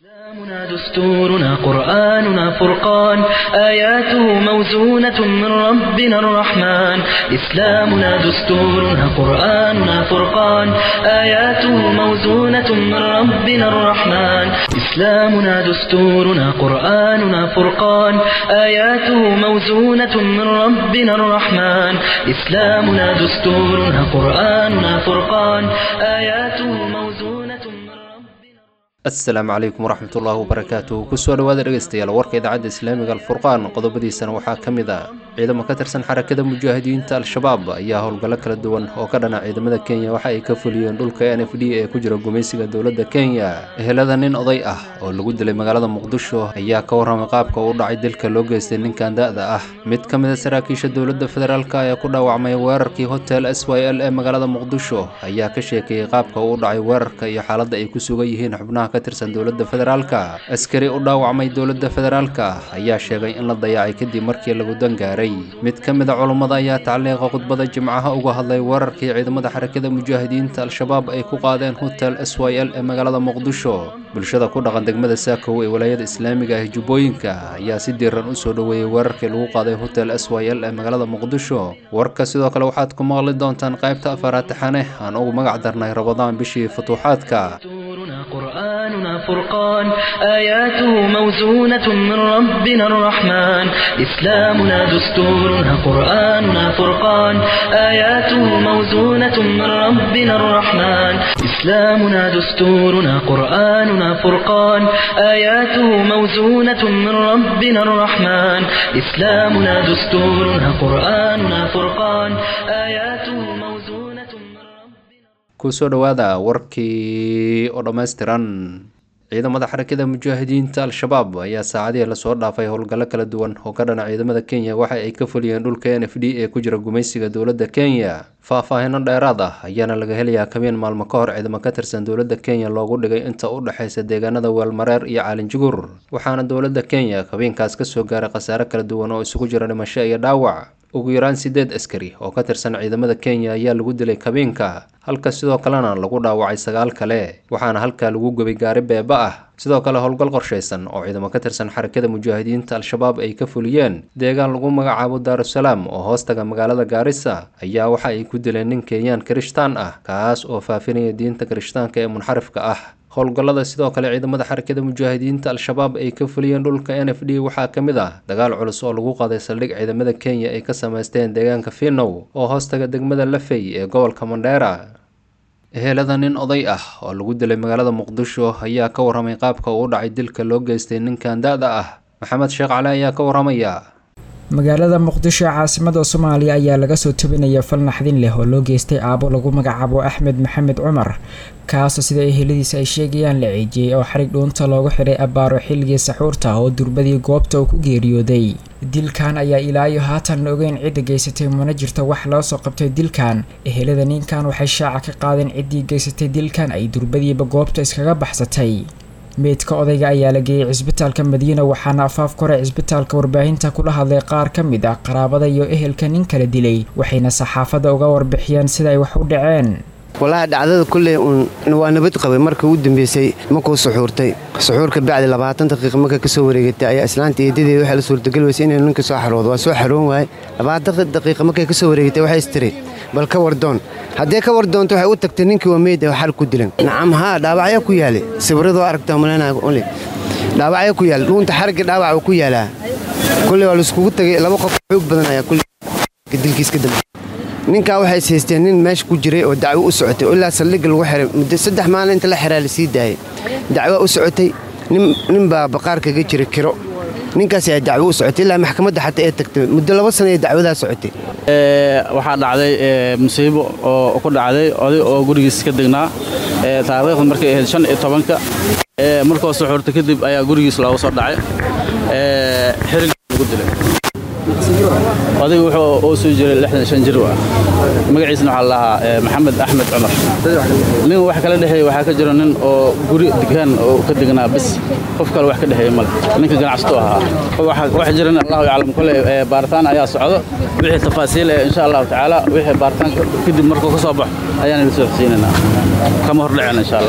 إسلامنا دستورنا قرآننا فرقان آياته موزونة من ربنا الرحمن إسلامنا دستورنا قرآننا فرقان آياته موزونة من ربنا الرحمن إسلامنا دستورنا قرآننا فرقان آياته موزونة من ربنا الرحمن إسلامنا دستورنا قرآننا فرقان آياته موزونة من ربنا asalaamu calaykum waraxmat ullaahi wabarakaatuh kusoo dhawaada dhegeystayaal warka idaacadda islaamiga alfurqaan qodobadiisana waxaa ka mid ah ciidamo ka tirsan xarakada mujaahidiinta al-shabaab ayaa howlgallo kala duwan oo ka dhana ciidamada kenya waxa ay ka fuliyeen dhulka n f d ee ku jira gumaysiga dowladda kenya ehelada nin oday ah oo lagu dilay magaalada muqdisho ayaa ka warramay qaabka uu dhacay dilka loo geystay ninkan da-da ah mid ka mid a saraakiisha dowladda federaalk ee ku dhaawacmay weerarkii hotel s y l ee magaalada muqdisho ayaa ka sheekeeyey qaabka uu dhacay weerarka iyo xaaladda ay ku sugan yihiin xubnaha ka tirsan dowladda federaalka askari u dhaawacmay dowladda federaalka ayaa sheegay in la dayacay kadib markii lagu dangaaray mid ka mid a culummada ayaa tacliiqa khudbada jimcaha uga hadlay weerarkii ciidamada xarakada mujaahidiinta al-shabaab ay ku qaadeen hotel s y l ee magaalada muqdisho bulshada ku dhaqan degmada saakow ee walaayada islaamiga ah jubbooyinka ayaa si diiran u soo dhoweeyey weerarkii lagu qaaday hotel s y l ee magaalada muqdisho warka sidoo kale waxaad ku maqli doontaan qaybta afaraad taxane aan ugu magac darnay rabadaan bishii futuuxaadka دستورنا قرآننا فرقان آياته موزونة من ربنا الرحمن إسلامنا دستورنا قرآننا فرقان آياته موزونة من ربنا الرحمن إسلامنا دستورنا قرآننا فرقان آياته موزونة من ربنا الرحمن إسلامنا دستورنا قرآننا فرقان آياته موزونة من ربنا kusoo dhowaada warkii oo dhammaystiran ciidamada xarakada mujaahidiinta al-shabaab ayaa saacadihii lasoo dhaafay howlgallo kala duwan oo ka dhana ciidamada kenya waxa ay ka fuliyeen dhulka n f d ee ku jira gumaysiga dowladda kenya faah-faahino dheeraad ah ayaana laga helayaa kabeen maalmo ka hor ciidamo ka tirsan dowladda kenya loogu dhigay inta u dhexaysa deegaanada weelmareer iyo caalinjugur waxaana dowladda kenya kabeenkaas kasoo gaaray khasaare kala duwan oo isugu jira dhimasho iyo dhaawac ugu yaraan sideed askari oo ka tirsan ciidamada kenya ayaa lagu dilay kabeenka halka sidoo kalena lagu dhaawacay sagaal kale waxaana halkaa lagu gubay gaari beeba ah sidoo kale howlgal qorshaysan oo ciidamo ka tirsan xarakada mujaahidiinta al-shabaab ay ka fuliyeen deegaan lagu magacaabo daarusalaam oo hoostaga magaalada gaarisa ayaa waxa ay ku dileen nin kenyaan kirishtaan ah kaas oo faafinaya diinta kirishtaanka ee munxarifka ah howlgallada sidoo kale ciidamada xarakada mujaahidiinta al-shabaab ay ka fuliyeen dhulka n f d waxaa ka mid ah dagaal culus oo lagu qaaday saldhig ciidamada kenya ay ka samaysteen deegaanka finow oo hoostaga degmada lafey ee gobolka mandheera ehelada nin oday ah oo lagu dilay magaalada muqdisho ayaa ka warramay qaabka uu dhacay dilka loo geystay ninkan da-da ah maxamed sheekh cali ayaa ka warramaya magaalada muqdisho ee caasimada soomaaliya ayaa laga soo tobinaya fal naxdin leh oo loo geystay aabo lagu magacaabo axmed maxamed cumar kaasoo sida eheladiisa ay sheegayaan la ciijiyey oo xarig dhuunta loogu xidhay abbaaro xilligii saxuurta oo durbadii goobta uu ku geeriyooday dilkan ayaa ilaa iyo haatan la ogeyn cidda geysatay mana jirto wax loo soo qabtay dilkan ehelada ninkan waxay shaaca ka qaadeen ciddii geysatay dilkan ay durbadiiba goobta iskaga baxsatay meydka odayga ayaa la geeyey cisbitaalka madiina waxaana afaaf kore cisbitaalka warbaahinta kula hadlay qaar ka mid ah qaraabada iyo ehelka nin kala dilay waxayna saxaafadda uga warbixiyeen sida ay wax u dhaceen walahi dhacdada kulley uun waa nabad qabay marka u dambeysay markuu suxuurtay suxuurka bacdi labaatan daqiiqa marka ka soo wareegatay ayaa islaanta eedadeeda waxaa la suurtagal weysa inay ninka soo xaroodo waa soo xaroon waaye labaatan daqiiqa markay ka soo wareegatay waxay istiri bal ka wardoon haddee ka wardoonto waxay u tagtay ninkii waa meyd xal ku dilan nacam haa dhaawacyaa ku yaale sawirradoo aragtaa malaynaole dhaawacyaa ku yaale dhuunta xaragga dhaawac uu ku yaalaa kulley waa laiskugu tagay laba qof xoog badan ayaa kulley dilkiis ka dambe ninkaa waxay is haysteen nin meesha ku jiray oo dacwo u socotay oo ilaa saldhigga lagu xiray muddo saddex maalin inta la xiraa la sii daayay dacwaa u socotay nin baa baqaar kaga jiray kiro ninkaas ayaa dacwo u socotay ilaa maxkamadda xataa ee tagtay muddo laba sana ee dacwadaa socotay waxaa dhacday musiibo oo ku dhacday oday oo gurigiis ka degnaa taariikhda markay ahayd shan iyo tobanka markoo suxuurta kadib ayaa gurigiis looga soo dhacay xirig lagu dilay odayga wuxuu oo soo jiray lixdan shan jir ah magaciisna waxaa la lahaa maxamed axmed cumar nin wax kala dhexeeya waxaa ka jira nin oo guri degaan oo ka degnaa bis qof kale wax ka dhexeeya male ninka ganacsato ahaa wax jiran allahu yaclam kole baaritaan ayaa socdo wixii tafaasiil ee insha allahu tacaala wixii baaritaan kadib markuu ka soo baxo ayaana la soo xisiinaynaa kama hordhaceen insha allah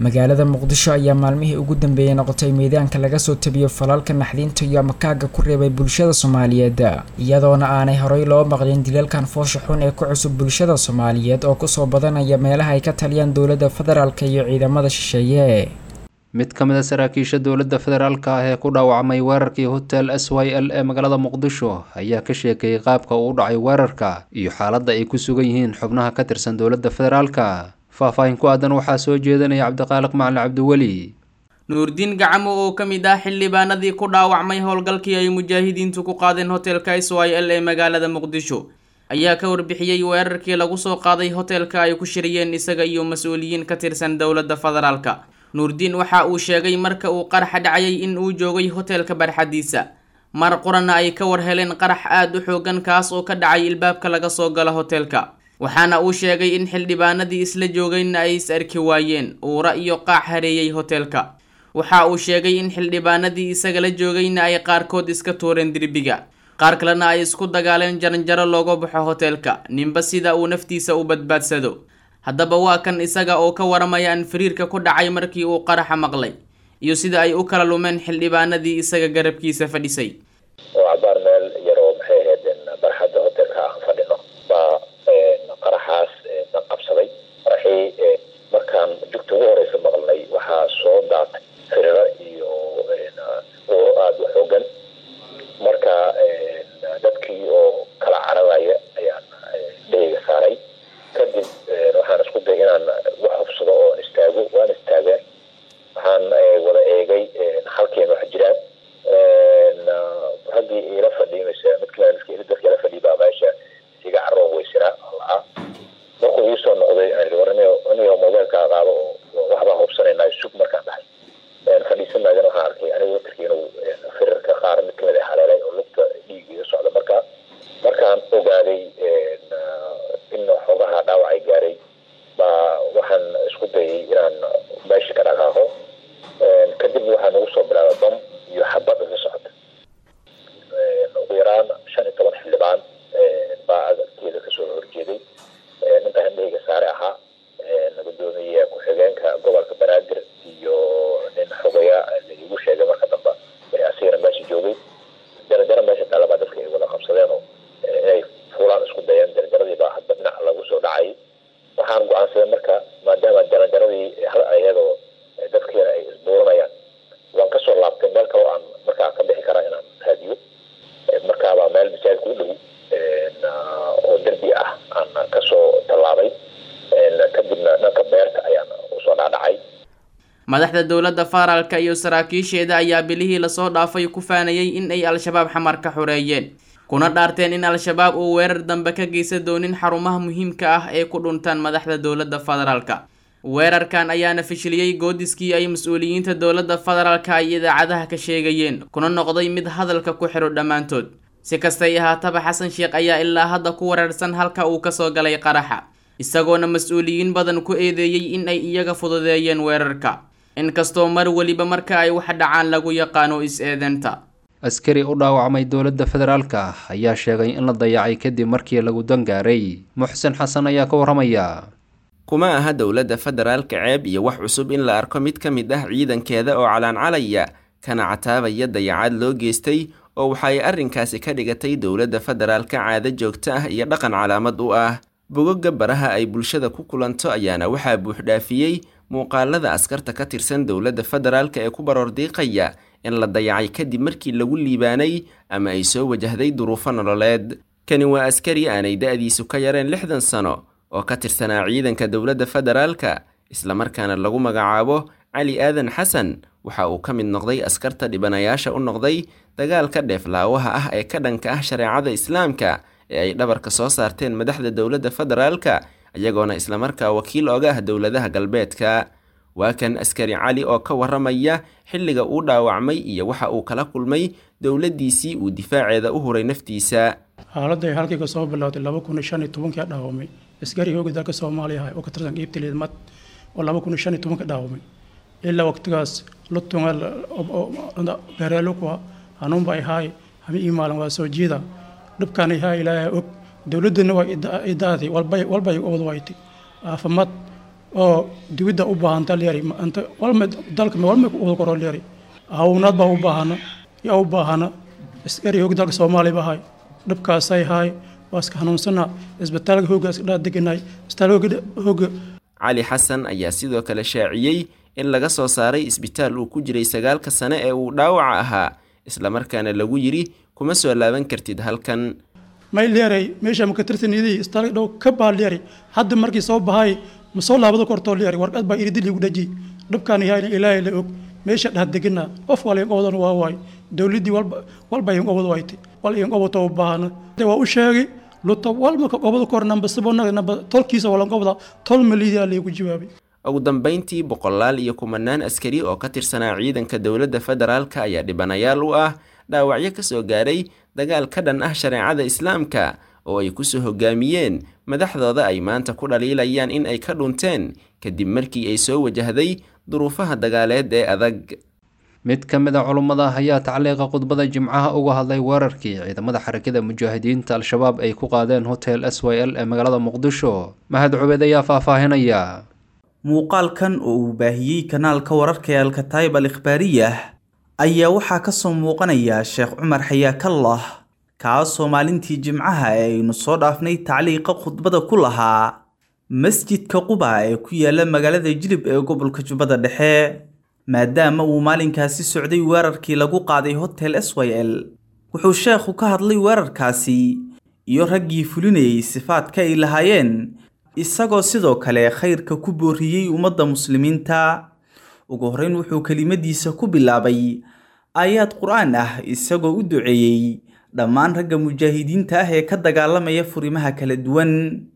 magaalada muqdisho ayaa maalmihii ugu dambeeyay noqotay miidaanka laga soo tabiyo falalka naxdinta iyo amakaaga ku reebay bulshada soomaaliyeed iyadoona aanay horey loo maqlin dilalkan foosha xun ee ku cusub bulshada soomaaliyeed oo kusoo badanaya meelaha ay ka taliyaan dowladda federaalk iyo ciidamada shisheeye mid ka mid a saraakiisha dowladda federaalka ah ee ku dhaawacmay weerarkii hotel s y l ee magaalada muqdisho ayaa ka sheekeeyey qaabka uu u dhacay weerarka iyo xaaladda ay ku sugan yihiin xubnaha ka tirsan dowladda federaalka faahfaahin ku aadan waxaa soo jeedanaya cabdiqaaliq macalin cabdiweli nuurdiin gacamo oo ka mid ah xildhibaanadii ku dhaawacmay howlgalkii ay mujaahidiintu ku qaadeen hotelka s y l ee magaalada muqdisho ayaa ka warbixiyey weerarkii lagu soo qaaday hotelka ay ku shiriyeen isaga iyo mas-uuliyiin ka tirsan dowladda federaalka nuurdiin waxa uu sheegay marka uu qaraxa dhacayay in uu joogay hotelka barxadiisa mar qurana ay ka war heleen qarax aada u xoogan kaas oo ka dhacay ilbaabka laga soo gala hotelka waxaana uu sheegay in xildhibaanadii isla joogayna ay is arki waayeen uura iyo qaac hareeyey hotelka waxa uu sheegay in xildhibaanadii isagala joogayna ay qaarkood iska tuureen dirbiga qaar kalena ay isku dagaaleen jaranjaro looga baxo hotelka ninba sida uu naftiisa u badbaadsado haddaba waa kan isaga oo ka waramaya an fariirka ku dhacay markii uu qaraxa maqlay iyo sida ay u kala lumeen xildhibaanadii isaga garabkiisa fadhisay oo cabaar meel yaroo maxay ahayd barxadda hotelka aan fadhino baa qaraxaas na qabsaday qaraxii markaan jugta ugu horeysa maqlnay waxaa soo daatay firiro iyo uuro aada u xoogan marka dadkii oo kala cararaya ayaan dheyga saaray kadib waxaan isku day inaan wax hubsado oo istaago waan istaageen waxaan wada eegay halkeena wax jiraan raggii ila fadhiy mise mid kale dadka ila fadhiy baa meesha iga caroo weysanaa la-a markuu ii soo noqday anigo mobeelkaa qaado oo waxbaa hubsanaynaa sug markaan dhahay fadhiisan maagana waxaan arkay aniga watarkii inuu firarka qaar mid kamid a haleelay oo lugta dhiig iga socda markaa markaan ogaaday in xoogaha dhaawacay gaaray baa waxaan isku dayay inaan meesha ka dhaqaaqo kadib waxaa nagu soo bilaabay bam iyo xabad iga socota ugu yaraan shan iyo toban xildhibaan baa agteeda kasoo horjeeday ninkaa indhahayga saare ahaa gudoomiye ku-xigeenka gobolka banaadir iyo nin xogaya igu sheegay marka dambe asigana meesha joogay jarajaro meesha taalabaa dadka ay wada qabsadeen oo inay fuulaan isku dayeen jarajaradii baa hadba dhinac lagu soo dhacay waxaan go-aansaday marka maadaama jarajaradii iyadoo dadkeena ay isbuuranayaan waan kasoo laabtay meel kaloo aan markaa ka bixi karaa inaan raadiyo markaabaa meel masaajidka u dhow oo derbi ah aan kasoo tallaabay kadibna dhanka beerta ayaan usoo dhaadhacay madaxda dowladda federaalka iyo saraakiisheeda ayaa bilihii lasoo dhaafay ku faanayay in ay al-shabaab xamar ka xoreeyeen kuna dhaarteen in al-shabaab uu weerar dambe ka geysa doonin xarumaha muhiimka ah ee ku dhuntaan madaxda dowladda federaalka weerarkan ayaana fishiliyey goodiskii ay mas-uuliyiinta dowladda federaalka ay idaacadaha ka sheegayeen kuna noqday mid hadalka ku xidho dhammaantood si kastay ahaataba xasan sheekh ayaa ilaa hadda ku weerarsan halka uu kasoo galay qaraxa isagoona mas-uuliyiin badan ku eedeeyey in ay iyaga fududeeyeen weerarka inkastoo mar weliba marka ay wax dhacaan lagu yaqaano is-eedeenta askari u dhaawacmay dowladda federaalka ayaa sheegay in la dayacay kadib markii lagu dangaaray muxsen xasan ayaa ka waramaya kuma aha dowladda federaalka ceeb iyo wax cusub in la arko mid ka mid ah ciidankeeda oo calaancalaya kana cataabaya dayacaad loo geystay oo waxa ay arrinkaasi ka dhigatay dowladda federaalka caado joogto ah iyo dhaqan calaamad u ah bogogga baraha ay bulshada ku kulanto ayaana waxaa buuxdhaafiyey muuqaalada askarta ka tirsan dowladda federaalka ee ku baroordiiqaya in la dayacay kadib markii lagu liibaanay ama ay soo wajahday duruufo nololeed kani waa askari aanay da-diisu ka yareen lixdan sano oo ka tirsanaa ciidanka dowladda federaalka islamarkaana lagu magacaabo cali aadan xasan waxa uu ka mid noqday askarta dhibanayaasha u noqday dagaalka dheeflaawaha ah ee ka dhanka ah shareecada islaamka ee ay dhabarka soo saarteen madaxda dowladda federaalka iyagoona islamarkaa wakiil oga ah dowladaha galbeedka waa kan askari cali oo ka waramaya xilliga uu dhaawacmay iyo waxa uu kala kulmay dowladdiisii uu difaaceeda u huray naftiisa xaaladday halkii ka soo bilowday laba kun iyo shan iyo tobankii dhaawamay askari hooga dalka soomaaliya ah oo ka tirsan qiibta liidmad oo laba kun iyo shan iyo tobanka dhaawamay ilaa waqtigaas lutunga beereelukwa hanuunba ahaay hami ii maalin waa soo jiida dhibkaan ahaa ilaahay og dowladdana waa idaadii walbay walbay wad waytay aafamad oo dibidda u baahanta lyari anta walma dalka walma wada koro lyari hawnaad baa u baahana yaa u baahana askari hoog dalka soomaaliya bahay dhibkaasay haay waa iska hanuunsana isbitaalka hoogga iska dhaa deganay isbitaalka hoogga cali xasan ayaa sidoo kale shaaciyey in laga soo saaray isbitaal uu ku jiray sagaalka sane ee uu dhaawaca ahaa islamarkaana lagu yidhi kuma soo laaban kartid halkan may leeray meesha maka tirsanidii isbitaalka dhow ka baa leeray hadda markii soo bahay ma soo laabado kortoo leeray warqad baa iridil igu dhaji dhibkaan yahay ilaahay la og meesha dhah degana qof wal inqobadan waa waay dowladdii walba walba inqobad wayte wal inqobato u baahana waa u sheegay luto walma ka qobada kor namba sibonaga namba tolkiisa wala inqobada tol maliidaa laygu jawaabay ugu dambayntii boqolaal iyo kumanaan askari oo ka tirsanaa ciidanka dowladda federaalka ayaa dhibanayaal u ah dhaawacyo ka soo gaaray dagaal ka dhan ah shareecada islaamka oo ay kusoo hogaamiyeen madaxdooda ay maanta ku dhaliilayaan in ay ka dhunteen kadib markii ay soo wajahday duruufaha dagaaleed ee adag mid ka mid a culummada ayaa tacliiqa khudbada jimcaha uga hadlay weerarkii ciidamada xarakada mujaahidiinta al-shabaab ay ku qaadeen hotel s y l ee magaalada muqdisho mahad cubeed ayaa faahfaahinaya muuqaalkan oo uu baahiyey kanaalka wararka ee alkataayib al ikhbaariyah ayaa waxaa ka soo muuqanaya sheekh cumar xayaakallah kaasoo maalintii jimcaha ee aynu soo dhaafnay tacliiqa khudbada ku lahaa masjidka quba ee ku yaala magaalada jilib ee gobolka jubbada dhexe maadaama uu maalinkaasi socday weerarkii lagu qaaday hotel s y l wuxuu sheekhu ka hadlay weerarkaasi iyo raggii fulinayay sifaadka ay lahaayeen isagoo sidoo kale khayrka ku booriyey ummadda muslimiinta ugu horreyn wuxuu kelimadiisa ku bilaabay aayaad qur-aan ah isagoo u duceeyey dhammaan ragga mujaahidiinta ah ee ka dagaalamaya furimaha kala duwan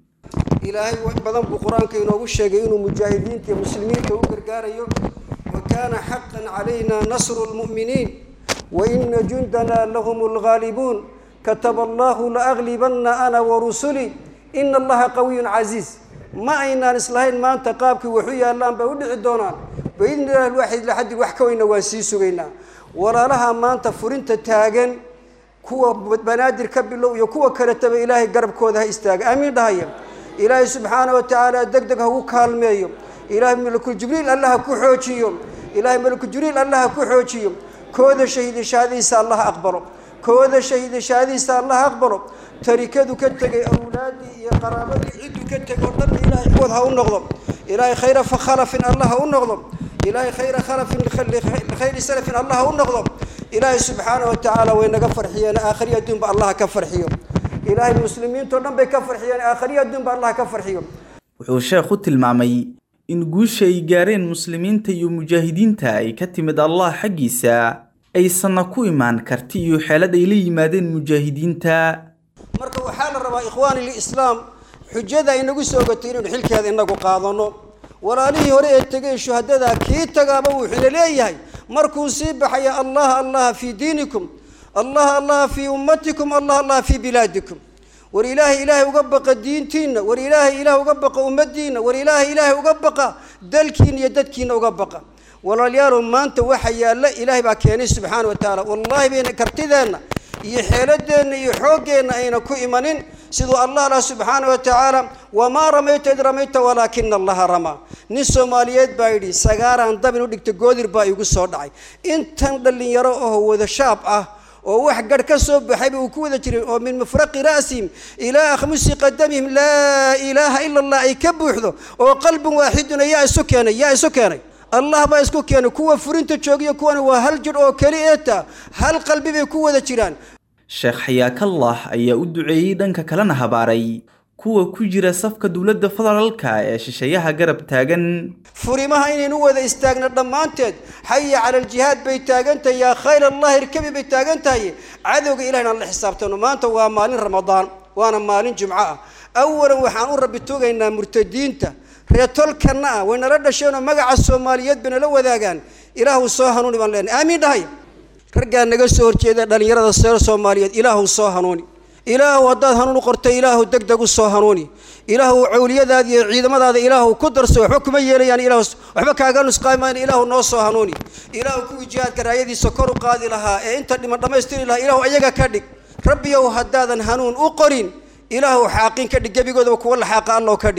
ilaahay wax badan buu qur-aanka inoogu sheegay inuu mujaahidiinta iyo muslimiinta u gargaarayo wa kaana xaqan calayna nasru lmu'miniin wa ina jundana lahum lghaalibuun kataba allahu laaglibanna ana warusulii ina allaha qawiyun casiiz ma aynaan islahayn maanta qaabkii waxu yaallaan bay u dhici doonaan biidni illahi lwaaxid laxadi wax ka weyna waan sii sugaynaa walaalaha maanta furinta taagan kuwa banaadir ka bilow iyo kuwa kaletaba ilaahay garabkooda ha istaaga aamiin dhahaya ilaahay subxaana wa tacaala deg deg ha ugu kaalmeeyo ilaahay malakuljibriil allah ha ku xoojiyo ilaahay malakuljibriil allah ha ku xoojiyo kooda shahiidashaadiisa allah aqbalo kooda shahiidashaadiisa allah aqbalo tarikadu ka tegay awlaadii iyo qaraabadii cidduu ka tegay oo dhan ilaahay kuwad ha u noqdo ilaahay khayra fakhalafin allah ha u noqdo ilaahay khayra khalafin khayri salafin allah ha u noqdo ilaahay subxaana wa tacaala way naga farxiyeen aakhriya adduunba allah ka farxiyo ilaahay muslimiintao dhan bay ka farxiyeen aakhriya adduunba allah ka farxiyo wuxuu sheekhu tilmaamay in guusha ay gaareen muslimiinta iyo mujaahidiinta ay ka timid allah xaggiisa aysanna ku imaan karti iyo xeelad ay la yimaadeen mujaahidiinta marka waxaa la rabaa ikhwaani lislaam xujada inagu soo gatay inaynu xilkeeda inagu qaadano walaalihii hore ee tegay shuhadada kii tagaaba wuxuuna leeyahay markuu sii baxaya allah allaha fii diinikum allah allaha fii ummatikum allah allaha fii bilaadikum war ilaahay ilaahay uga baqa diintiinna war ilaahay ilaahay uga baqa ummadiinna war ilaahay ilaahay uga baqa dalkiina iyo dadkiina uga baqa walaalayaalow maanta waxa yaalla ilaahay baa keenay subxaana wa tacaala wallaahi bayna kartideenna iyo xeeladeenna iyo xooggeenna ayna ku imanin siduu allah lah subxaana wa tacaala wamaa ramayta id ramayta walaakina allaha ramaa nin soomaaliyeed baa yidhi sagaaraan dabin u dhigta goodir baa igu soo dhacay intan dhallinyaro oo wada shaab ah oo wax garh ka soo baxayba uu ku wada jiray oo min mufraqi ra'sihim ilaa akhmusi qadamihim laa ilaaha ila allah ay ka buuxdo oo qalbin waaxiduna yaa isu keenay yaa isu keenay allah baa isku keenay kuwa furinta joogiyo kuwana waa hal jir oo keli eeta hal qalbi bay ku wada jiraan sheekh xayaakallah ayaa u duceeyey dhanka kalena habaaray kuwa ku jira safka dowladda federaalka ee shisheeyaha garab taagan furimaha inaynu wada istaagno dhammaanteed xaya cala aljihaad bay taagan tahay yaa khayr allahi irkabi bay taagan tahay cadowga ilahina aan la xisaabtano maanta waa maalin ramadaan waana maalin jumco ah awalan waxaan u rabbi tugaynaa murtadiinta reetolkanna ah way nala dhasheenoo magaca soomaaliyeed bay nala wadaagaan ilaahu soo hanuuni baan leenahay aamiin dhahay raggaa naga soo horjeeda dhallinyarada seer soomaaliyeed ilaahu soo hanuuni ilaahu haddaad hanuun u qortay ilaahu deg deg u soo hanuuni ilaahu cawliyadaada iyo ciidamadaada ilaahu ku darso waxba kuma yeelayaan ilaahu waxba kaaga nusqaamayna ilaahu noo soo hanuuni ilaahu kuwii jihaadka raayadiisa kor u qaadi lahaa ee inta dhiman dhammaystiri lahaa ilaahu ayaga ka dhig rabbiyow haddaadan hanuun u qorin ilaahu xaaqin ka dhig gebigoodaba kuwa la xaaqa allow ka dhig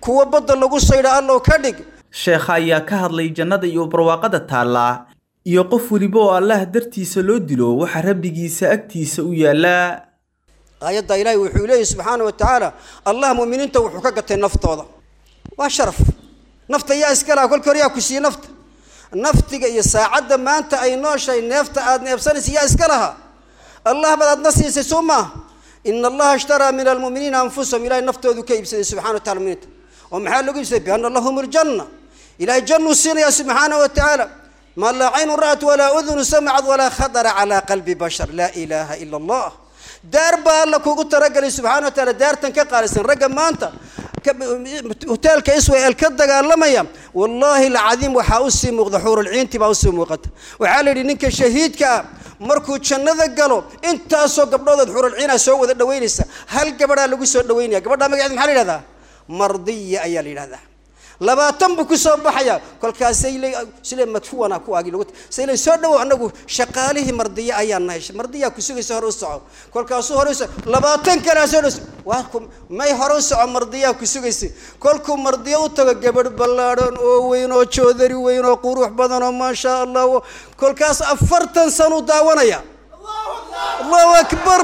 kuwa badda lagu saydha allow ka dhig sheekha ayaa ka hadlay jannada iyo barwaaqada taalla iyo qof weliba oo allah dartiisa loo dilo waxa rabbigiisa agtiisa u yaallaa aayadda ilaahay wuxuu leeyahy subxaana wa tacaala allah mu'miniinta wuxuu ka gatay naftooda waa sharaf nafta yaa iska laha kolka hore yaa ku siiyey nafta naftiga iyo saacadda maanta ay nooshahay neefta aad neefsanaysa yaa iska laha allah baad aadna siisay soo maaha ina allaha ishtaraa min almu'miniina anfusahum ilahay naftoodu ka iibsaday subxana wa tacala muminiinta oo maxaa lagu iibsaday biana lahum aljanna ilahay jannuu siinayaa subxaana wa tacaala ما لا عين رأت ولا أذن سمعت ولا خطر على قلب بشر لا إله إلا الله دار با الله كوكو ترقل سبحانه وتعالى دار تنكا قالسن رقم ما أنت هوتيل كيسوي الكدق لميا والله العظيم وحاوسي مغضحور العين تبا وسي موقت وحالي نينك شهيد كا markuu jannada galo intaasoo gabdhood xurul ciina soo wada dhaweynaysa hal gabadhaa lagu soo dhaweynaya gabadha magaceed maxaa la yidhahdaa mardiya ayaa la yidhahdaa labaatan buu ku soo baxaya kolkaasay le sile madfuwana ku agi lagu sile soo dhawow anagu shaqaalihii mardiya ayaan nahay mardiya ku sugaysa hore u soco kolkaasuu hore u soco labaatan kalaa soo dhaws waa ku may hore u soco mardiya ku sugaysa kolkuu mardiya u tago gabadh ballaadhan oo weyn oo joodari weyn oo qurux badan oo maasha allah kolkaas afartan sanu daawanaya allahu akbar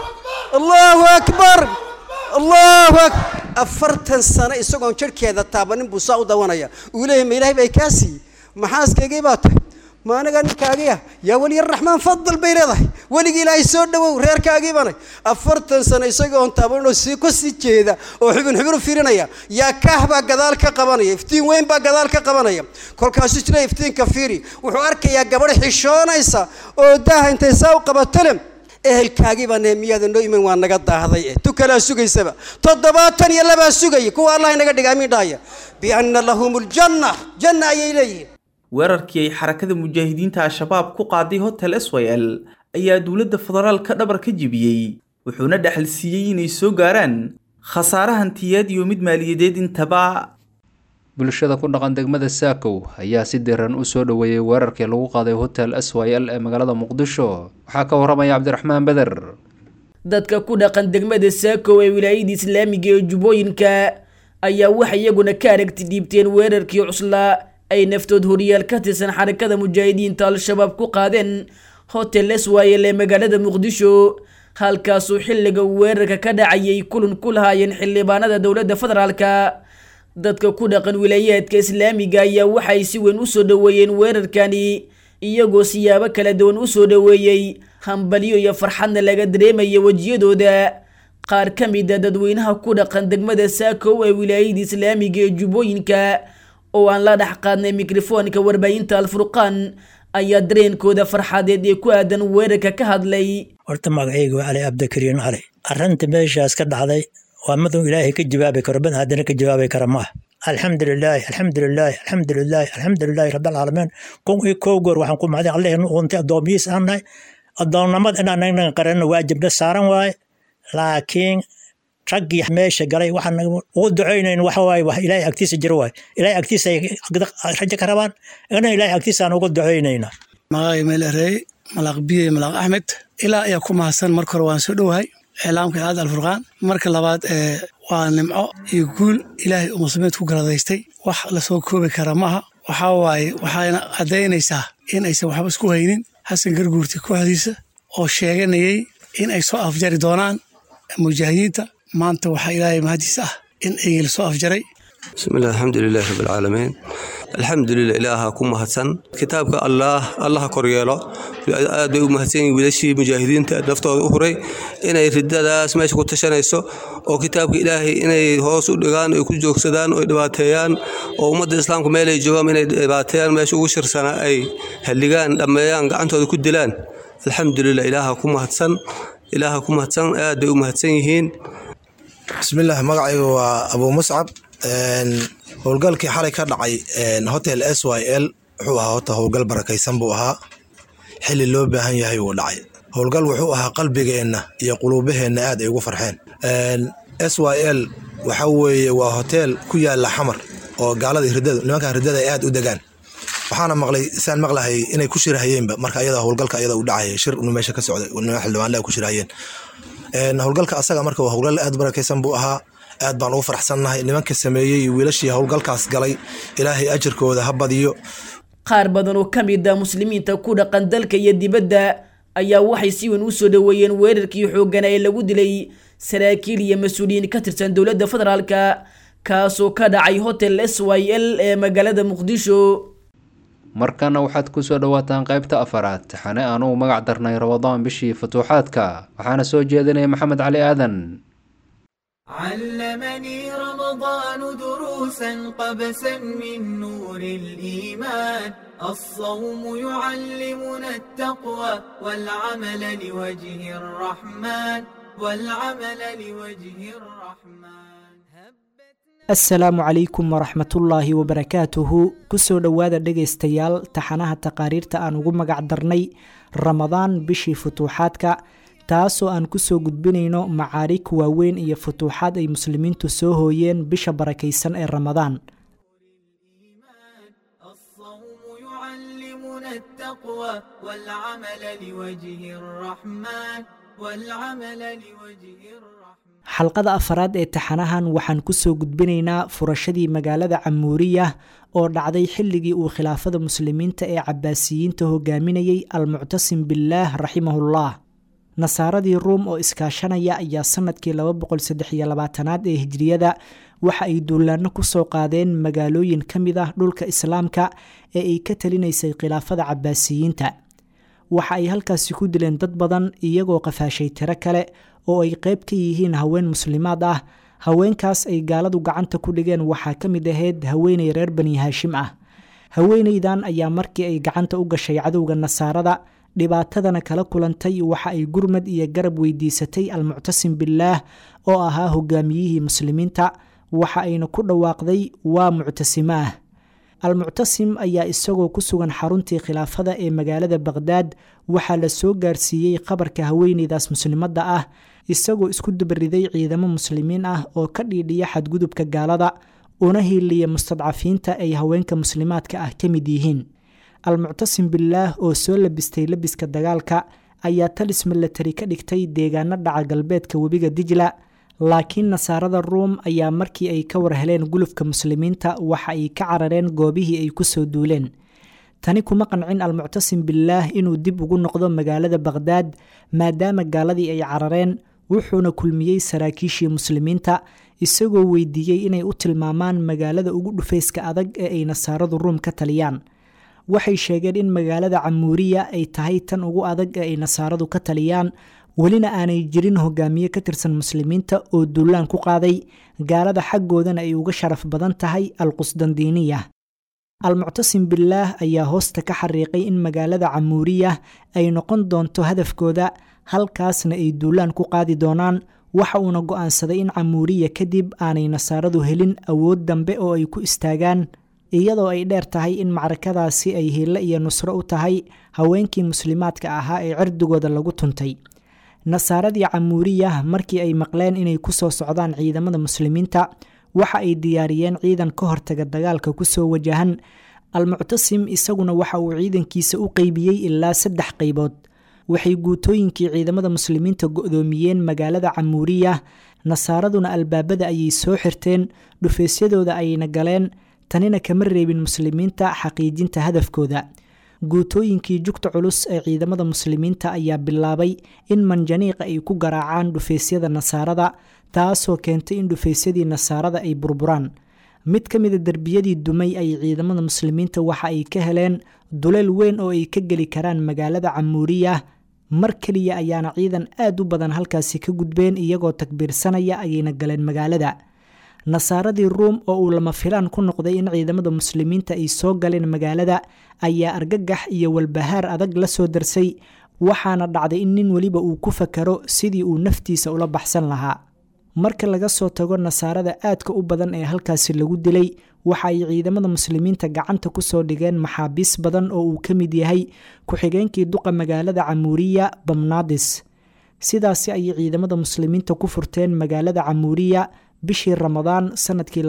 allahu akbar allahu akbar afartan sano isagoon jirhkeeda taabanin buu saa u dawanaya uu leeyahy ma ilaahay bay kaa siiyey maxaaskaygii baa tahay ma aniga ninkaagiya yaa weliya raxmaan fadal bay leedahay weligii ilaahay soo dhawow reerkaagii banay afartan sano isagoon taabaninoo sii ku sii jeeda oo xubin xubin u fiirinaya yaa kaah baa gadaal ka qabanaya iftiin weyn baa gadaal ka qabanaya kolkaasuu isleeyahy iftiinka fiiri wuxuu arkayaa gabadh xishoonaysa oo daaha intay saa u qabatale ehelkaagii baa neemiyaada noo iman waa naga daahday eh tu kalaa sugaysaba toddobaatan iyo labaa sugaya kuwa allah inaga dhiga amiin dhahaya bianna lahum ljanna janna ayay leeyihiin weerarkii ay xarakada mujaahidiinta al-shabaab ku qaaday hotel s y l ayaa dowladda federaalka dhabar ka jebiyey wuxuuna dhexal siiyey inay soo gaaraan khasaare hantiyeed iyo mid maaliyadeed intaba bulshada ku dhaqan degmada saakow ayaa si diran u soo dhoweeyey weerarkii lagu qaaday hotel s y l ee magaalada muqdisho waxaa ka waramaya cabdiraxmaan beder dadka ku dhaqan degmada saakow ee wilaayada islaamiga ee jubbooyinka ayaa waxay iyaguna ka aragti dhiibteen weerarkii cuslaa ay naftood horiyaal ka tirsan xarakada mujaahidiinta al-shabaab ku qaadeen hotel s y l ee magaalada muqdisho halkaasuu xilliga weerarka ka dhacayay kulan ku lahaayeen xildhibaanada dowladda federaalka dadka ku dhaqan wilaayaadka islaamiga ayaa waxay si weyn usoo dhoweeyeen weerarkani iyagoo siyaabo kala duwan usoo dhoweeyey hambalyo iyo farxadna laga dareemaya wejiyadooda qaar ka mid a dadweynaha ku dhaqan degmada saakow ee wilaayada islaamiga ee jubbooyinka oo aan la dhex qaadnay mikrofoonka warbaahinta alfurqaan ayaa dareenkooda farxadeed ee ku aadan weerarka ka hadlay horta magacayga waa cali cabdikariin cali arrinta meeshaas ka dhacday waa maduu ilaahay ka jawaabi karo bad haddana ka jawaabi kara maaha alxamdulilaahi alxamdulilaahi alxamdulilaahi alxamdulilaahi rabbilcaalamiin kun iyo kow goor waxaan ku mahday allahnu untay addoomiyiis aan nahay addoonnimad inaan naga qaranna waajibna saaran waaye laakiin raggii meesha galay waxaan ugu ducaynayn waxa waaye wax ilaahay agtiisa jiro waaye ilaahay agtiisa ay rajo ka rabaan ina ilaahay agtiisa aan ugu ducaynaynaa magacay meelerey malaaq biye malaaq axmed ilaa ayaa ku mahadsan marka hore waan soo dhowahay iclaamka icaada alfurqaan marka labaad waa nimco iyo guul ilaahay uu muslimiinta ku garadaystay wax lasoo koobi kara maaha waxaa waaye waxayna caddaynaysaa in aysan waxba isku haynin xasan garguurti kooxdiisa oo sheeganayay in ay soo afjari doonaan mujaahidiinta maanta waxaa ilaahay mahadiisa ah in ay lasoo afjaray bismillahi alxamdulilahi rabbilcaalamiin alxamdulilah ilaaha ku mahadsan kitaabka allaah allaha koryeelo aad bay u mahadsan yihin wiilashii mujaahidiinta naftooda u huray inay ridadaas meesha ku tashanayso oo kitaabka ilaahay inay hoos u dhigaan ay ku joogsadaan oo dhibaateeyaan oo ummadda islaamka meelay joogaan inay dhibaateeyaan meesha ugu shirsanaa ay halligaan dhammeeyaan gacantooda ku dilaan alxamdulilah ilaaha ku mahadsan ilaaha ku mahadsan aad bay u mahadsan yihiin bismillaah magacayga waa abuu muscab howlgalkii xalay ka dhacay hotel s y l wuxuu ahaa hota howlgal barakaysan buu ahaa xili loo baahan yahay wuu dhacay howlgal wuxuu ahaa qalbigeenna iyo quluubaheenna aad ay ugu farxeen s y l waxa weeye waa hotel ku yaala xamar oo gaalada ridadu nimankan riddada ay aad u degaan waxaana maqlay saan maqlahay inay ku shirahayeenba marka ayada howlgalka ayada u dhacaya shir unu meesha ka socday nima xildhibaanle ay ku shirahayeen howlgalka asaga marka waa howlgal aad barakaysan buu ahaa aad baan ugu faraxsannahay nimanka sameeyey iyo wiilashii howlgalkaas galay ilaahay ajarkooda ha badiyo qaar badan oo ka mid ah muslimiinta ku dhaqan dalka iyo dibadda ayaa waxay si weyn u soo dhoweeyeen weerarkii xoogana ee lagu dilay saraakiil iyo mas-uuliyiin ka tirsan dowladda federaalka kaasoo ka dhacay hotel s y l ee magaalada muqdisho markana waxaad ku soo dhowaataan qaybta afaraad taxane aan uu magac darnay rabadaan bishii futuuxaadka waxaana soo jeedinaya maxamed cali aadan علمني رمضان دروسا قبسا من نور الإيمان الصوم يعلمنا التقوى والعمل لوجه الرحمن والعمل لوجه الرحمن asalaamu calaykum waraxmatullaahi wabarakaatuhu kusoo dhowaada dhegaystayaal taxanaha taqaariirta aan ugu magac darnay ramadaan bishii futuuxaadka taasoo aan kusoo gudbinayno macaarig waaweyn iyo futuuxaad ay muslimiintu soo hooyeen bisha barakaysan ee ramadaan يعلمنا التقوى والعمل لوجه الرحمن والعمل لوجه الرحمن xalqada afaraad ee taxanahan waxaan kusoo gudbinaynaa furashadii magaalada camuuriya oo dhacday xilligii uu khilaafada muslimiinta ee cabaasiyiinta hogaaminayay almuctasim billaah raximahullah nasaaradii ruum oo iskaashanaya ayaa sanadkii aad ee hijriyada waxa ay duulaano kusoo qaadeen magaalooyin ka mid ah dhulka islaamka ee ay ka talinaysay khilaafada cabaasiyiinta waxa ay halkaasi ku dileen dad badan iyagoo qafaashay tiro kale oo ay qayb ka yihiin haween muslimaad ah haweenkaas ay gaaladu gacanta ku dhigeen waxaa ka mid ahayd haweeney reer bani haashim ah haweeneydan ayaa markii ay gacanta u gashay cadowga nasaarada dhibaatadana kala kulantay waxa ay gurmad iyo garab weydiisatay almuctasim billaah oo ahaa hogaamiyihii muslimiinta waxa ayna ku dhawaaqday waa muctasimo ah almuctasim ayaa isagoo ku sugan xaruntii khilaafada ee magaalada baqhdaad waxaa la soo gaarsiiyey qabarka haweeneydaas muslimadda ah isagoo isku dabariday ciidamo muslimiin ah oo ka dhiidhiya xadgudubka gaalada una hiiliya mustadcafiinta ay haweenka muslimaadka ah ka mid yihiin almuctasim billaah oo soo labistay labiska dagaalka ayaa talis milatari ka dhigtay deegaano dhaca galbeedka webiga dijla laakiin nasaarada ruum ayaa markii ay ka war heleen gulufka muslimiinta waxa ay ka carareen goobihii ay kusoo duuleen tani kuma qancin almuctasim billaah inuu dib ugu noqdo magaalada baqhdaad maadaama gaaladii ay carareen wuxuuna kulmiyey saraakiishii muslimiinta isagoo weydiiyey inay u tilmaamaan magaalada ugu dhufayska adag ee ay nasaaradu ruum ka taliyaan waxay sheegeen in magaalada camuuriya ay tahay tan ugu adag ee ay nasaaradu ka taliyaan welina aanay jirin hogaamiye ka tirsan muslimiinta oo duulaan ku qaaday gaalada xaggoodana ay uga sharaf badan tahay alqusdandiiniya almuctasim billaah ayaa hoosta ka xariiqay in magaalada camuuriya ay noqon doonto hadafkooda halkaasna ay duulaan ku qaadi doonaan waxa uuna go'aansaday in camuuriya kadib aanay nasaaradu helin awood dambe oo ay ku istaagaan iyadoo ay dheer tahay in macrakadaasi ay hille iyo nusro u tahay haweenkii muslimaadka ahaa ee cirdigooda lagu tuntay nasaaradii camuuriya markii ay maqleen inay kusoo socdaan ciidamada muslimiinta waxa ay diyaariyeen ciidan ka hortaga dagaalka kusoo wajahan almuctasim isaguna waxa uu ciidankiisa u qeybiyey ilaa saddex qaybood waxay guutooyinkii ciidamada muslimiinta go-doomiyeen magaalada camuuriya nasaaraduna albaabada ayay soo xirteen dhufaysyadooda ayna galeen tanina kama reebin muslimiinta xaqiijinta hadafkooda guutooyinkii jugta culus ee ciidamada muslimiinta ayaa bilaabay in manjaniiqa ay ku garaacaan dhufaysyada nasaarada taasoo keentay in dhufaysyadii nasaarada ay burburaan mid ka mida derbiyadii dumay ay ciidamada muslimiinta waxa ay ka heleen duleel weyn oo ay ka geli karaan magaalada camuuriya mar keliya ayaana ciidan aad u badan halkaasi ka gudbeen iyagoo takbiirsanaya ayayna galeen magaalada nasaaradii ruum oo uu lama filaan ku noqday in ciidamada muslimiinta ay soo galeen magaalada ayaa argagax iyo walbahaar adag la soo darsay waxaana dhacday in nin weliba uu ku fakaro sidii uu naftiisa ula baxsan lahaa marka laga soo tago nasaarada aadka u badan ee halkaasi lagu dilay waxa ay ciidamada muslimiinta gacanta kusoo dhigeen maxaabiis badan oo uu ka mid yahay ku-xigeenkii duqa magaalada camuuriya bamnaadis sidaasi ayay ciidamada muslimiinta ku furteen magaalada camuuriya bishii ramadaan sanadkii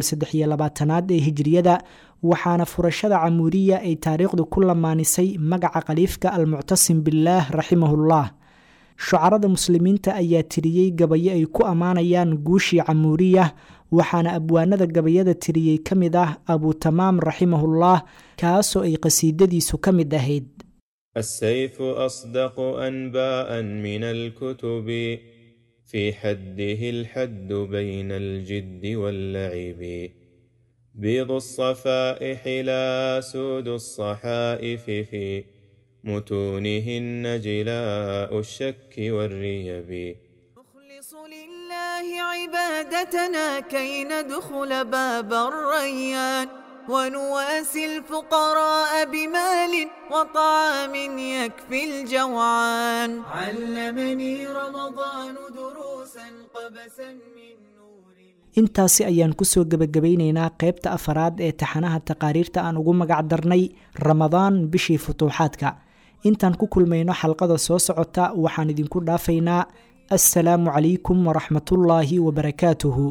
aad ee hijriyada waxaana furashada camuuriya ay taariikhdu ku lamaanisay magaca khaliifka almuctasim billaah raximahullah shucarada muslimiinta ayaa tiriyey gabayo ay ku ammaanayaan guushii camuuriyah waxaana abwaanada gabayada tiriyey ka mid ah abutamaam raximahullah kaasoo ay qasiidadiisu ka mid ahayd السيف أصدق أنباء من الكتب في حده الحد بين الجد واللعب بيض الصفائح لا سود الصحائف في متونهن جلاء الشك والريب نخلص لله عبادتنا كي ندخل باب الريان ونواسي الفقراء بمال وطعام يكفي الجوعان علمني رمضان دروسا قبسا من intaasi ayaan kusoo gebagabaynaynaa qaybta afaraad ee taxanaha taqaariirta aan ugu magac darnay ramadaan bishii futuuxaadka intaan ku kulmayno xalqada soo socota waxaan idinku dhaafaynaa assalaamu calaykum waraxmatullaahi wabarakaatuhu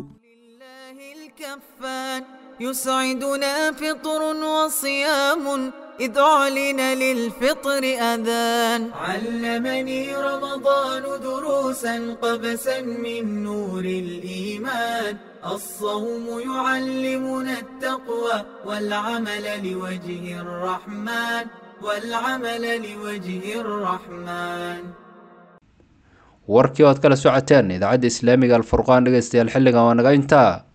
يسعدنا فطر وصيام إذ أعلن للفطر أذان علمني رمضان دروسا قبسا من نور الإيمان الصوم يعلمنا التقوى والعمل لوجه الرحمن والعمل لوجه الرحمن warkii oad kala socoteen idaacadda islaamiga alfurqaan dhegeystayaal xilligan waa naga intaa